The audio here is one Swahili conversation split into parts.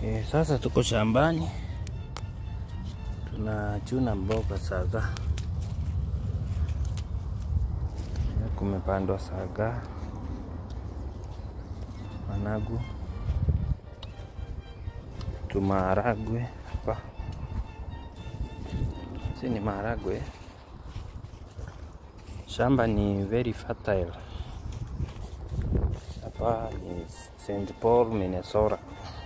E, sasa tuko shambani tunachuna mboga saga. Kumepandwa saga, managu, tumaharagwe hapa, si ni maharagwe. Shamba ni very fertile. Hapa ni St. Paul, Minnesota.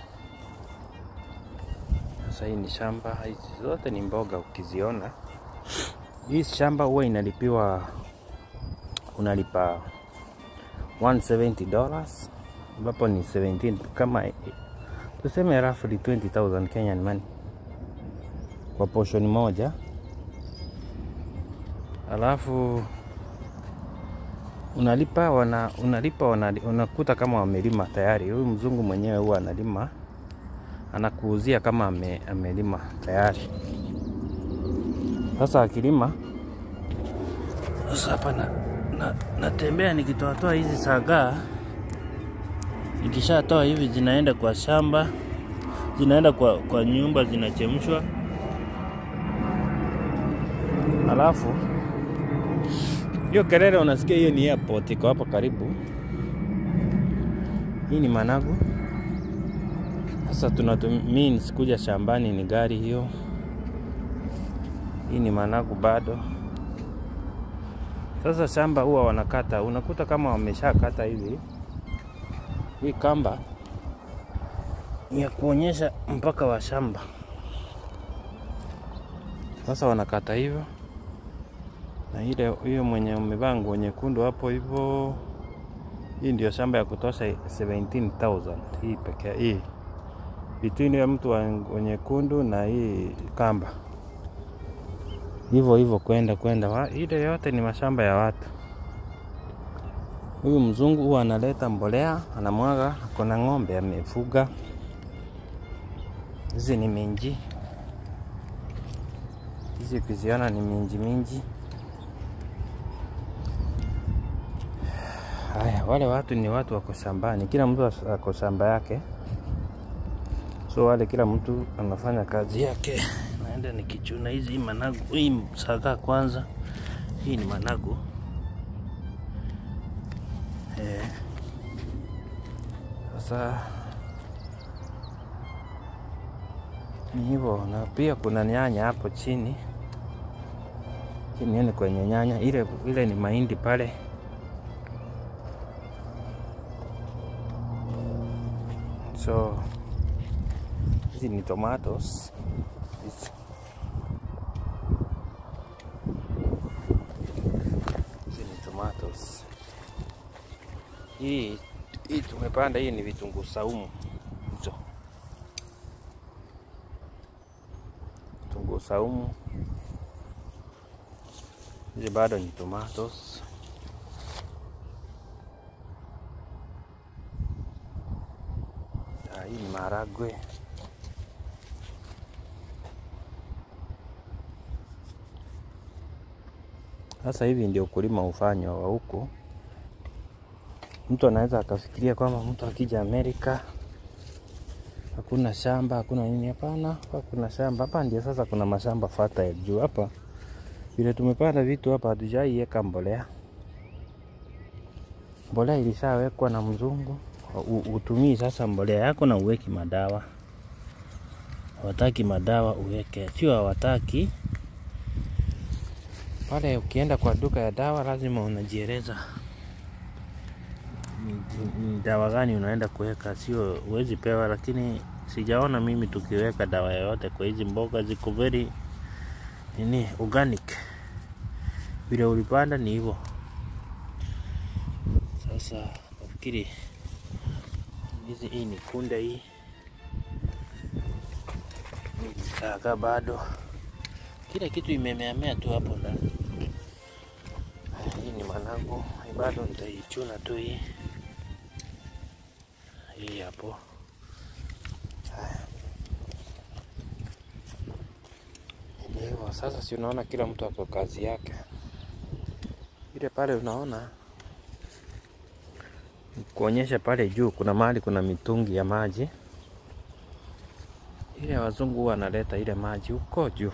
Sasa hii ni shamba, hizi zote ni mboga. Ukiziona hii shamba huwa inalipiwa, unalipa 170 dollars ambapo ni 17 kama tuseme roughly 20000 Kenyan money kwa portion moja, alafu unalipa wana, unalipa wana, unakuta kama wamelima tayari. Huyu mzungu mwenyewe huwa analima anakuuzia kama ame, amelima tayari. Sasa akilima sasa hapa na, na, natembea nikitoatoa hizi sagaa, nikishatoa hivi zinaenda kwa shamba, zinaenda kwa, kwa nyumba zinachemshwa, alafu hiyo kelele unasikia, hiyo ni airport iko hapa karibu. Hii ni managu. Sasa tunatumia sikuja shambani, ni gari hiyo. Hii ni managu bado. Sasa shamba huwa wanakata, unakuta kama wameshakata hivi. Hii kamba ni ya kuonyesha mpaka wa shamba. Sasa wanakata hivyo, na ile hiyo mwenye umevaa nguo nyekundu hapo hivyo, hii ndio shamba ya kutosha 17000 hii pekee hii between ya mtu wa nyekundu na hii kamba, hivyo hivyo kwenda kwenda, ile yote ni mashamba ya watu. Huyu mzungu huwa analeta mbolea, anamwaga. Kuna ng'ombe amefuga, hizi ni minji, hizi ukiziona ni minji minji. Haya, wale watu ni watu wako shambani, kila mtu ako shamba yake so wale kila mtu anafanya kazi yake. Naenda nikichuna hizi managu, hii sagaa kwanza. Hii ni managu eh. Sasa ni hivyo, na pia kuna nyanya hapo chini chini, ni kwenye nyanya ile ile ni mahindi pale so hizi ni tomatoes. Hizi ni tomatoes. Hii hii tumepanda, hii ni vitunguu saumu hizo, vitunguu saumu. Hizi bado ni tomatoes. Hii ni maharagwe. Sasa hivi ndio ukulima ufanywa wa huku. Mtu anaweza akafikiria kwamba mtu akija Amerika hakuna shamba hakuna nini. Hapana, hapa kuna shamba. Hapa ndio sasa kuna mashamba fertile juu hapa vile tumepanda vitu hapa, hatujaiweka mbolea. Mbolea ilishawekwa na mzungu, utumii sasa mbolea yako na uweki madawa. Hawataki madawa uweke, sio hawataki pale ukienda kwa duka ya dawa lazima unajieleza ni dawa gani unaenda kuweka, sio uwezi pewa. Lakini sijaona mimi tukiweka dawa yoyote kwa hizi mboga, ziko very nini organic, vile ulipanda ni hivyo. Sasa nafikiri hizi, hii ni kunde, hii ni saga bado kila kitu imemeamea tu hapo ndani. Hii ni managu, bado nitaichuna tu hii hii hapo. Hivyo sasa, si unaona kila mtu ako kazi yake. Ile pale unaona kuonyesha pale juu kuna mahali kuna mitungi ya maji ile ya wazungu huwa analeta ile maji huko juu.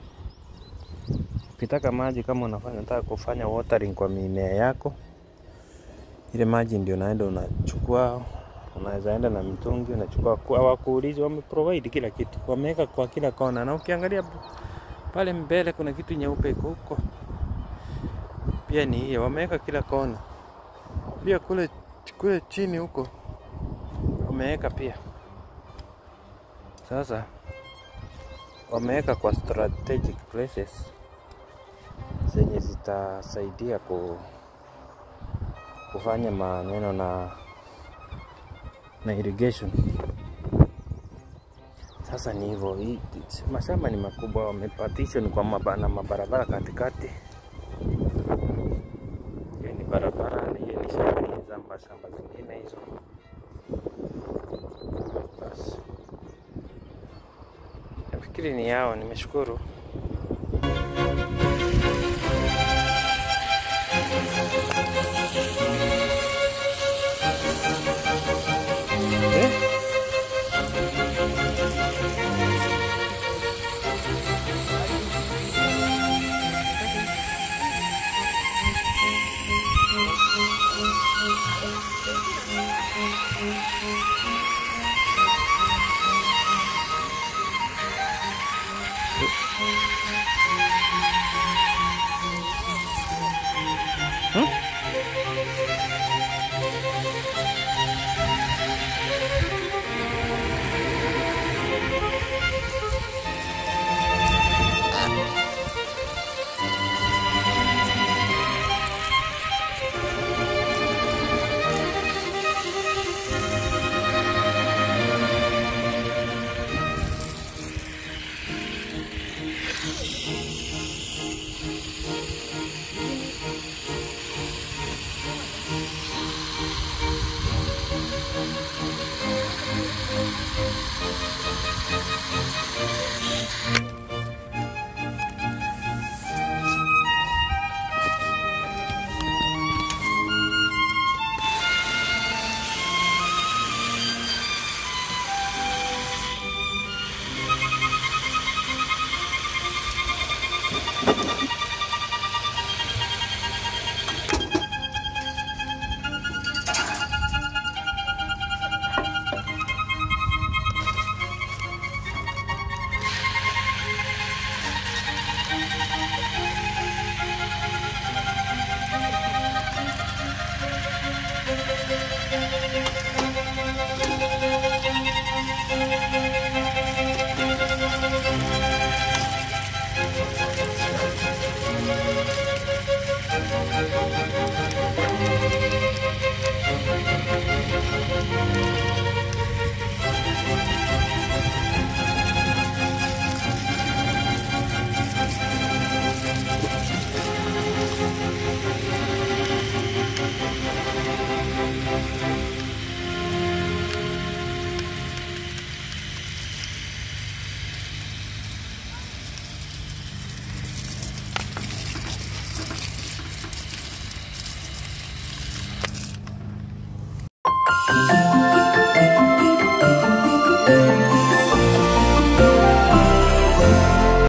Ukitaka maji kama unafanya unataka kufanya watering kwa mimea yako, ile maji ndio unaenda unachukua, unaweza enda na mitungi unachukua, kwa hawakuulizi, wameprovide kila kitu, wameweka kwa kila kona, na ukiangalia pale mbele kuna kitu nyeupe iko huko, pia ni hiyo, wameweka kila kona, pia kule kule chini huko wameweka pia. Sasa wameweka kwa strategic places zenye zitasaidia ku, kufanya maneno na na irrigation. Sasa ni hivyo, hii- mashamba ni makubwa, wamepartition kwa maba, na mabarabara katikati. Hiyo ni barabara, na hiyo ni shamba, hiyo zamba shamba zingine hizo. Basi nafikiri ni yao, nimeshukuru. Eh?